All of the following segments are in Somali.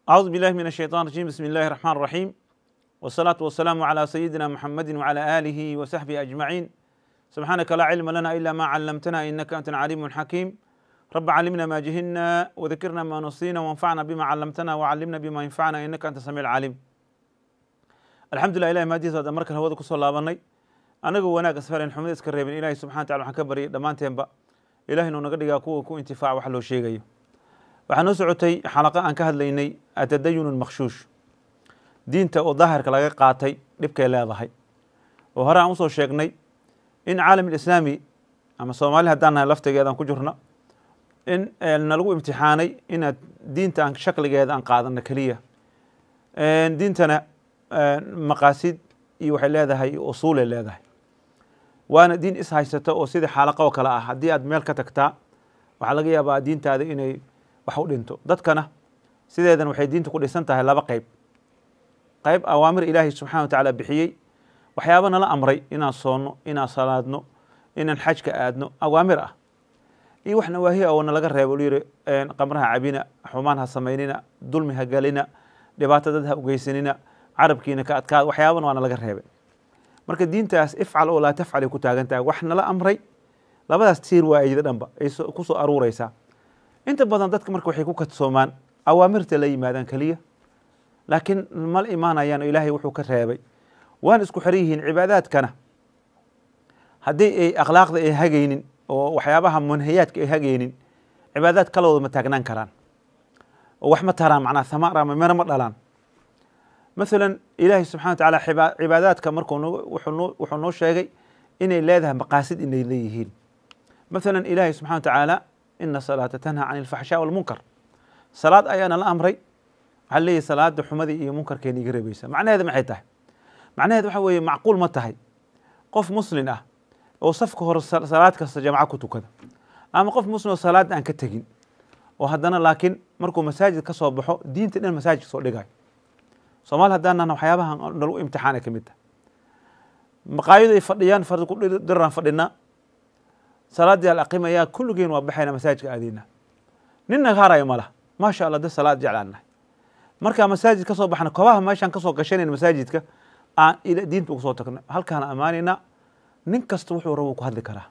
أعوذ بالله من الشيطان الرجيم بسم الله الرحمن الرحيم والصلاة والسلام على سيدنا محمد وعلى آله وصحبه أجمعين سبحانك لا علم لنا إلا ما علمتنا إنك أنت العليم الحكيم رب علمنا ما جهلنا وذكرنا ما نصينا وانفعنا بما علمتنا وعلمنا بما ينفعنا إنك أنت السميع العليم الحمد لله إلهي maadiisa hadda markan hawada kusoo laabanay anagoo wanaag asfaren xumada iska reebin ilahi subxana wa tacala waxaan ka baryay dhammaanteenba ilahi inuu naga dhigaa kuwa ku intifaaca wax loo sheegayo waxaa noo socotay xalaqa aan ka hadlaynay atadayun makhshuush diinta oo daahirka laga qaatay dhibkay leedahay oo hore aan usoo sheegnay in caalam alislaami ama soomaali haddaan nahay laftigeedaan ku jirna in nalagu imtixaanay inaad diinta aan shakligeeda aan qaadano keliya diintana maqaasid iyo waxay leedahay usuulay leedahay waana diin is haysato oo sidii xaalaqa oo kale ah haddii aad meel ka tagtaa waxaa laga yaabaa diintaada inay wax u dhinto dadkana sideedan waxay diinta ku dhisan tahay laba qeyb qeyb awaamir ilaahay subxana wa tacaala bixiyey waxyaaba nala amray inaan soonno inaan salaadno inaan xajka aadno awaamir ah iyo wax nawaahiya oo nalaga reebo lu yiri qamraha cabina xumaan ha samaynina dulmi ha galina dhibaato dad ha ugeysanina carabkiina ka adkaada waxyaaban waa nalaga reebay marka diintaas ifcal oo laa tafcal ay ku taagan tahay wax nala amray labadaas tiir waa ayda dhanba ay kusoo aruureysaa inta badan dadka marka waxay ku kadsoomaan awaamirta la yimaadaan keliya laakiin mala imaanayaan oo ilaahay wuxuu ka reebay waana isku xiran yihiin cibaadaadkana haddii ay akhlaaqda ay hagaynin oo waxyaabaha munhayaadka ay hagaynin cibaadaad kalooda ma taagnaan karaan oo wax ma taraan macnaha thamaar ama mero ma dhalaan masalan ilaahay subxana wa tacaala cibaadaadka markuu wuxuu noo sheegay inay leedahay maqaasid inay leeyihiin masalan ilaahay subxana wa tacaala ina salaata tanha can ilfaxshaa walmunkar salaad ayaana la amray waxaa leeyahy salaada xumadii iyo munkarkeena iga reebeysa macnaheeda maxay tahay macnaheed waxa weeye macquul ma tahay qof muslin ah oo safka hore salaad kasta jamco ku tukada ama qof muslim oo salaad aan ka tegin oo haddana laakiin markuu masaajid ka soo baxo diinta dhan masaajidka soo dhigayo soomaali haddaanan waxyaabaha nalagu imtixaana ka mid tahay maqaayadu ay fadhiyaan fardi ku diraan fadhinaa salaaddii al aqimayaa kulligeen waa baxayna masaajidka aadeyna nin naga harayo ma laha maasha allah dad salaad jeclaan nahay markaa masaajid ka soo baxna kobaha meeshaan kasoo gashanayna masaajidka aan diinta ugu soo tagna halkaana ammaanayna nin kasta wuxuu rabo ku hadli karaa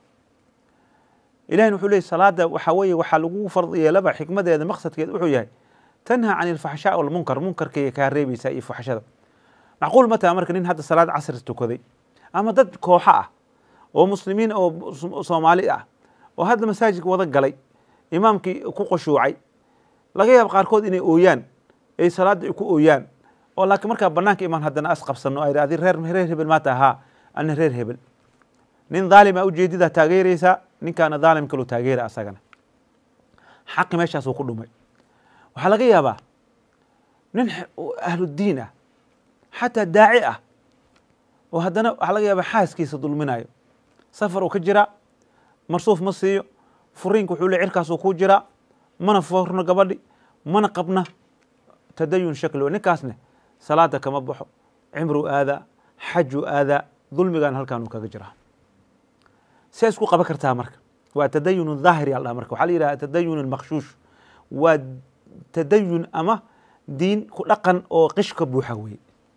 ilahina wuxuu leeyay salaada waxaa weeye waxaa lagu fard yeelaba xikmadeeda maqsadkeeda wuxuu yahay tanha can ilfaxshaa walmunkar munkarkay kaa reebeysaa iyo faxshada macquul ma taha marka nin hadda salaad casri tukaday ama dad kooxo ah oo muslimiin oo soomaali ah oo hadda masaajidka wada galay imaamkii ku qushuucay laga yaaba qaarkood inay ooyaan ay salaada ku ooyaan oo laakiin markaa banaanka imaan haddana as qabsano ay adi reer reer hebel maata ahaa ana reer hebel nin dhaalima ujeedida taageereysaa ninkaana dhaalim kaloo taageera asagana xaqi meeshaasuu ku dhumay waxaa laga yaabaa nin ahludiin ah xataa daaci ah oo haddana waxaa laga yaabaa xaaskiisa dulminayo safar uu ka jiraa marsuuf ma siiyo furiinka wuxuu le cirkaasuu ku jiraa mana forno gabadhi mana qabna tadayun shakli ninkaasne salaada kama baxo cimruu aadaa xajuu aadaa dulmigan halkaan uu kaga jiraa see isku qaban kartaa marka waa tadayun dhaahir yaa dhaha marka waxaa la yidhaha tadayun makhshuush waa tadayun ama diin ku dhaqan oo qish ka buuxa weye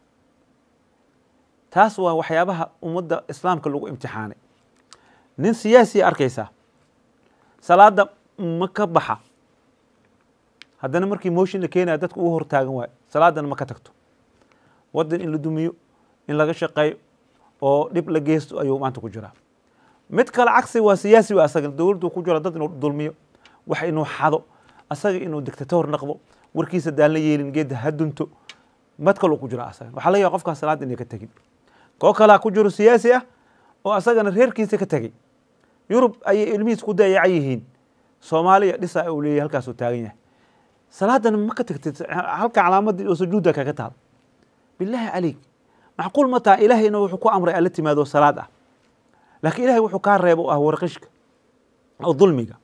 taas waa waxyaabaha ummadda islaamka lagu imtixaanay nin siyaasiya arkaysaa salaada ma ka baxa haddana markii motion la keenaya dadka ugu hortaagan waayo salaadana ma ka tagto waddan in la dumiyo in laga shaqeeyo oo dhib la geysto ayuu maanta ku jiraa mid kale cagsi waa siyaasi waa asaga dowladdu ku jira dad inuu dulmiyo wax inuu xado asaga inuu dictator naqdo warkiisa daan la yeelin geedda ha dunto mad kaluu ku jira asaga waxaa laga yaaba qofkaas salaada inay ka tegin koo kalaa ku jiro siyaasi ah oo asagana reerkiisa ka tegey yurub ayay ilmihiis ku dayacan yihiin soomaaliya dhisa uu leeyahy halkaasuu taagan yahay salaadana ma ka tagtid halka calaamadii oo sujuudda kaga taal bilaahi calayk macquul ma taha ilaahayna wuxuu ku amray alla timaado salaad ah laakiin ilahay wuxuu kaa reebo oo ah warqishka oo dulmiga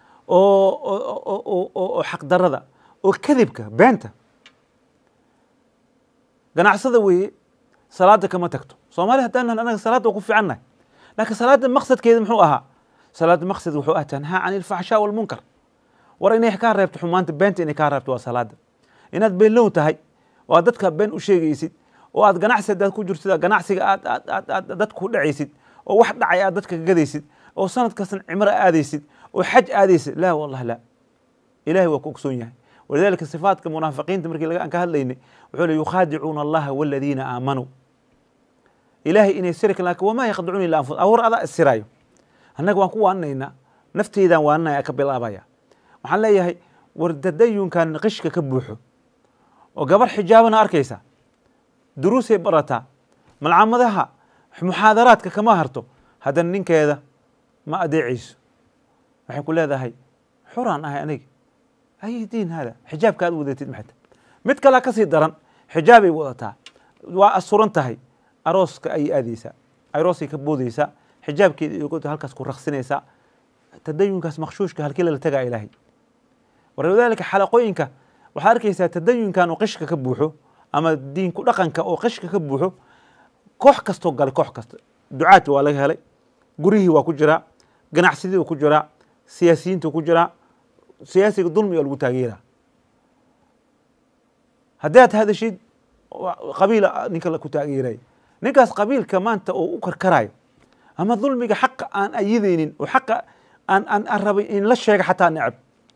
oo xaqdarada oo kadibka beenta ganacsada weeye salaada kama tagto soomaali haddaan anaga salaada waa ku fiicannahay laakiin salaada maqsadkeeda muxuu ahaa salaada maqsad wuxuu ah tanhaa can ilfaxshaa walmunkar war inay kaa reebto xumaanta beenta inay kaa reebto waa salaada inaad beenlow tahay oo aad dadka been u sheegaysid oo aad ganacsi hadaad ku jirtid ganacsiga aad aad aad aad dadka ku dhacaysid oo wax dhacay aad dadka gadaysid oo sanad kastan cimro aadaysid oo xaj aadaysid laa wallahi laa ilahay waa ku ogsoon yahay walidalika sifaatka munaafiqiinta markii aan ka hadlaynay wuxuu le yukhaadicuuna allaha waladiina aamanuu ilahay inay siri kan lakin wamaa yakdicuuna illa anfus awar adaa isiraayo annaga waan ku waaninaynaa nafteydaan waaninaya ka bilaabaya waxaan leeyahay war tadayunkan qishka ka buuxo oo gabar xijaabana arkaysa duruusay barataa malcamadaha muxaadaraadka kama harto haddana ninkeeda ma adeecayso waxay ku leedahay xuraan ahay aniga ay diin hada xijaabka aad wadatid maxata mid kalea kasii daran xijaabay wadataa waa asuran tahay arooska ayay aadeysaa aroosay ka boodeysaa xijaabkeeda iyo halkaas ku raqsinaysaa tadayunkaas makshuushka halkii lala tagaa ilaahay walidaalika xalaqooyinka waxaad arkaysaa tadayunkan oo qishka ka buuxo ama diinku dhaqanka oo qishka ka buuxo koox kastoo galay koox kasta ducaadka waa laga helay gurihii waa ku jiraa ganacsidii waa ku jiraa siyaasiyiinta ku jiraa siyaasiga dulmiga lagu taageera haddii aad hadashid qabiila ninka ku taageeray ninkaas qabiilka maanta oo u karkarayo ama dulmiga xaqa aan ayideynin oo xaqa aan aan aan rabay in la sheega xataa necab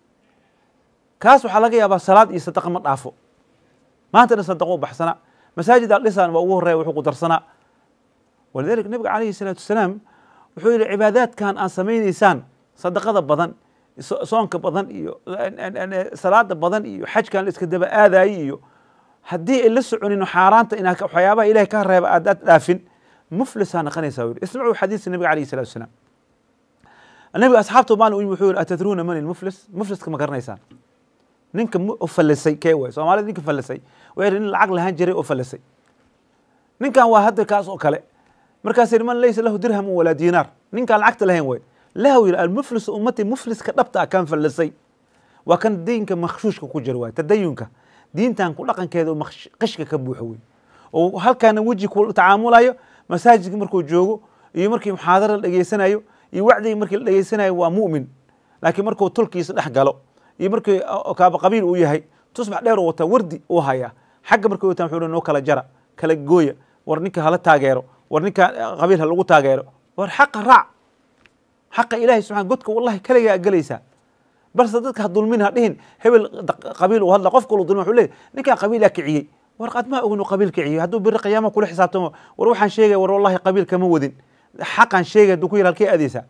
kaas waxaa laga yaabaa salaad iyo sadaqa ma dhaafo maanta dhan sadaqo u baxsanaa masaajid al dhisaan waa ugu horreya wuxuu ku darsanaa walidalika nabiga calayhi salaatu wasalaam wuxuu yihi cibaadaadkan aan samaynaysaan sadaqada badan soonka badan iyo salaada badan iyo xajkan la iska daba aadaayey iyo haddii ay la soconin xaaraanta inaa waxyaabaha ilahay ka reeba aadaad dhaafin muflisaa naqanaysaa yiri ismacuu xadiiska nabiga alayhi salatu wasalaam nabiga asxaabta maalin u yimi wuxuu yihi atadruuna man ilmuflis mufliska ma garanaysaan ninka fallisay kee waay soomaalida ninka fallisay waa nin lacag lahaan jiray oo fallisay ninkan waa hadda kaas oo kale markaas yidhi man laysa lahu dirhamu walaa diinaar ninkaan lacagta lahayn way lahu yidhi almuflis ummati mufliska dhabta ah kan fallisay waa kan diinka makhshuushka ku jira waay tadayunka diintan ku dhaqankeeda oo qishka ka buuxo wey oo halkaana weji ku tacaamulayo masaajidka markuu joogo iyo markii muxaadara la dhegeysanayo iyo wacdiga markii la dhegeysanayo waa mu'min laakiin markuu tulkiisa dhex galo iyo markii kaaba qabiil uu yahay tusbax dheer u wataa wardi uu hayaa xagga markay wataan wuxuu noo kala jara kala gooya war ninka hala taageero war ninka qabiil ha lagu taageero war xaqa raac xaqa ilahay subxana godka wallahi kaligaa gelaysaa balse dadka ha dulmin ha dhihin hebel qabiil uu hadla qof kalu dulma wuxuu leeyahy ninkan qabiilaa kiciyey war qad maa ognu qabiil kiciyey hadduu biri qiyaama kula xisaabtamo war waxaan sheegaya war wallahi qabiil kama wadin xaqan sheegay hadduu ku yidhi halkee aadeysaa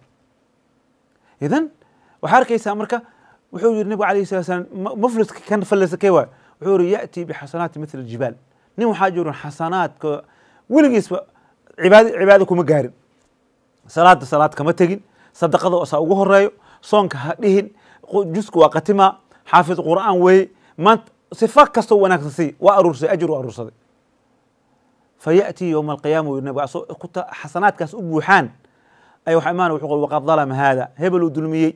idan waxaa arkaysaa marka wuxuu yihi nabigu alayh salat slam mufliska kan fallisa kee waay wuxuu yihi ya'tii bixasanaati mithla aljibaal nin waxaa jirin xasanaadka weligiisba cibaad cibaado kuma gaarin salaada salaad kama tegin sadaqada osaa ugu horeeyo soonka ha dhihin jusku waa qatimaa xaafid qur'aan weeye maanta sifa kastoo wanaagsan si waa aruursay ajir u aruursaday fa ya'tii yowma alqiyaama u yiri nabiga asoo xasanaadkaas u buuxaan ay waxa imaana wuxuu qol waqad dalama haada hebel uu dulmiyey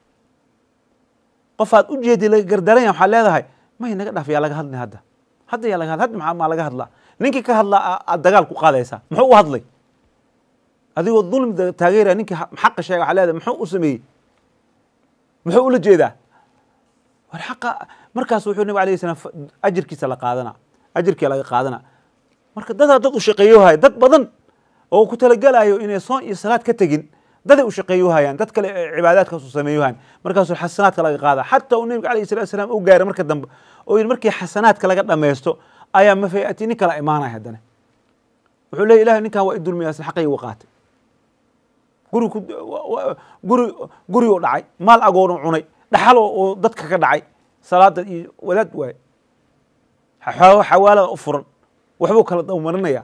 qofaad u jeedi laga gardaranya waxaad leedahay may naga dhaaf yaa laga hadlay hadda hadda yaa laga hadla hadda maxaa maa laga hadlaa ninkii ka hadlaa aad dagaal ku qaadaysaa muxuu u hadlay adigoo dulmi taageeraya ninkii xaqa sheega waxaa leedahay muxuu u sameeyey muxuu ula jeedaa war xaqa markaas wuxuu nabig alayh salam ajirkiisa la qaadana ajirkii laga qaadana marka dadaa dad u shaqeeyohaya dad badan oo ku talagelayo inay soon iyo salaad ka tegin daday u shaqeeyohayaan dad kale cibaadaadkaas u sameeyohayaan markaasuu xasanaadka laga qaada xataa uu nabiga alayh salatu salaam u gaaray marka dambe oo yidhi markii xasanaadka laga dhamaysto ayaa mafayati nin kala imaanaya haddana wuxuu leeya ilahay ninkan waa i dulmiyaasn xaqayga u qaatay guri ku guri guri u dhacay maal agoonu cunay dhaxal oo dadka ka dhacay salaada iyo wadaad waay xawaalada u furan waxbuu kala dawmarinaya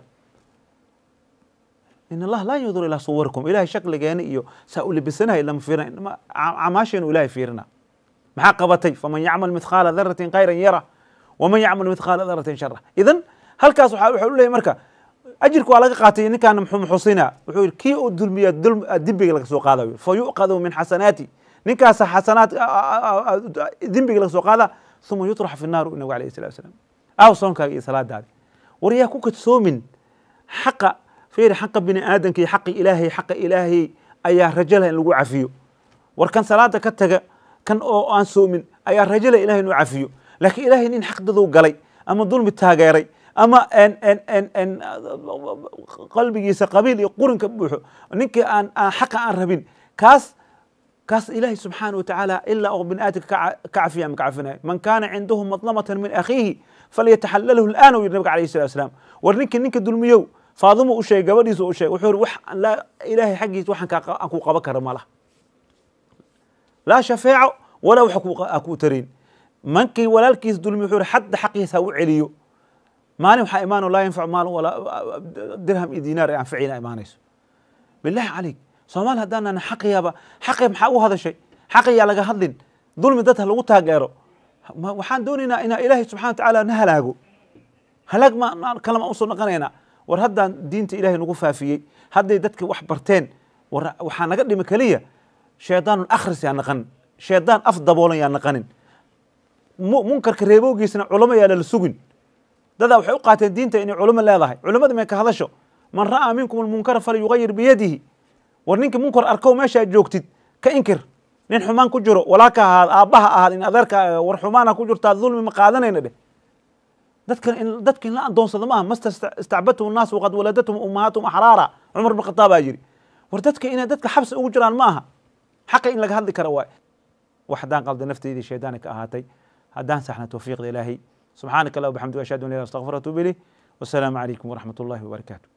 in allah laa yandur ilaa suwarikum ilahay shakligeena iyo saa u libisanahay lama fiirina camaasheenu ilahay fiirina maxaa qabatay faman yacmal mithqaala daratin khayran yara waman yacmal mithqaala daratin shara idan halkaas waxa u leeyahy marka ajirka waa laga qaatay ninkaan muxusina wuxuu yidhi kii uu dulmiya dembiga laga soo qaadayo fa yuqadu min xasanaati ninkaasa xasanaad dembiga laga soo qaada uma yutrax fi naar nabigu alayh salatu wasalaam aaw soonkaaga iyo salaadaadi war yaa ku kadsoomin xaqa fiiri xaqa bini aadamka iyo xaqi ilaahay xaqa ilaahay ayaa rajo leh in lagu cafiyo war kan salaada ka taga kan oo aan soomin ayaa rajo leh ilahay inuu cafiyo laakiin ilaahay nin xaqdaduu galay ama dulmi taageeray ama qalbigiisa qabiil iyo qurinka buuxo ninkii aan aan xaqa aan rabin kaas kaas ilaahay subxaana watacaala ilaa oo bini aadamka ka cafiya ma ka cafinayo man kaana cindahu madlamatan min akhiihi falyataxalalhu al'aana u yidhi nabiga alayh salatu wasalaam war ninkii ninka dulmiyow faadimo u sheegay gabadhiisa u sheegay wuxuu yidhi wax ilaahay xaggiisa waxaan aan ku qaban kara ma laha laa shafeeco walaa wax aan kuu tarayn mankii walaalkiisa dulmi wuxuu yidhi xadda xaqiisa ha u celiyo maalin waxaa imaano laa yanfacu maal walaa dirham iyo diinaar ee anficina imaanayso billahi calayk soomaali haddaanana xaqiyaaba xaqi maxaa u hadashay xaqiyaa laga hadlin dulmi dad ha lagu taageero waxaan doonaynaa inaa ilaahay subxana watacaala na halaago halaag ma kalama usoo naqanaynaa war haddaan diinta ilahay nagu faafiyey hadday dadka wax barteen war waxaa naga dhimi keliya shaydaanun akhris yaa naqanin shaydaan af daboolan yaa naqanin munkarka reebowgiisna culamo yaa lala sugin dadaa waxay u qaateen diinta inay culamo leedahay culamada may ka hadasho man ra'aa minkum almunkara falyugayir biyadihi war ninkii munkar arkow meeshaad joogtid ka inkir nin xumaan ku jiro walaalka ahaad aabbaha ahaad in adeerka war xumaana ku jirtaa dulmi ma qaadanayna dheh dadka in dadka in la adoonsado maaha masta istacbadtum nnaas waqad waladatum ummahatum axraara cumar bin khataab baa yidhi war dadka inay dadka xabsi ugu jiraan ma aha xaqa in laga hadli kara waay wax haddaan qalda nafteydii shaydaani ka ahaatay haddaan saxna towfiiqda ilaahay subxaanaka allah wabxamdiga ashhadu an la ilaha astaqfir atuub ilayh wasalaamu calaykum waraxmat ullahi wabarakaatu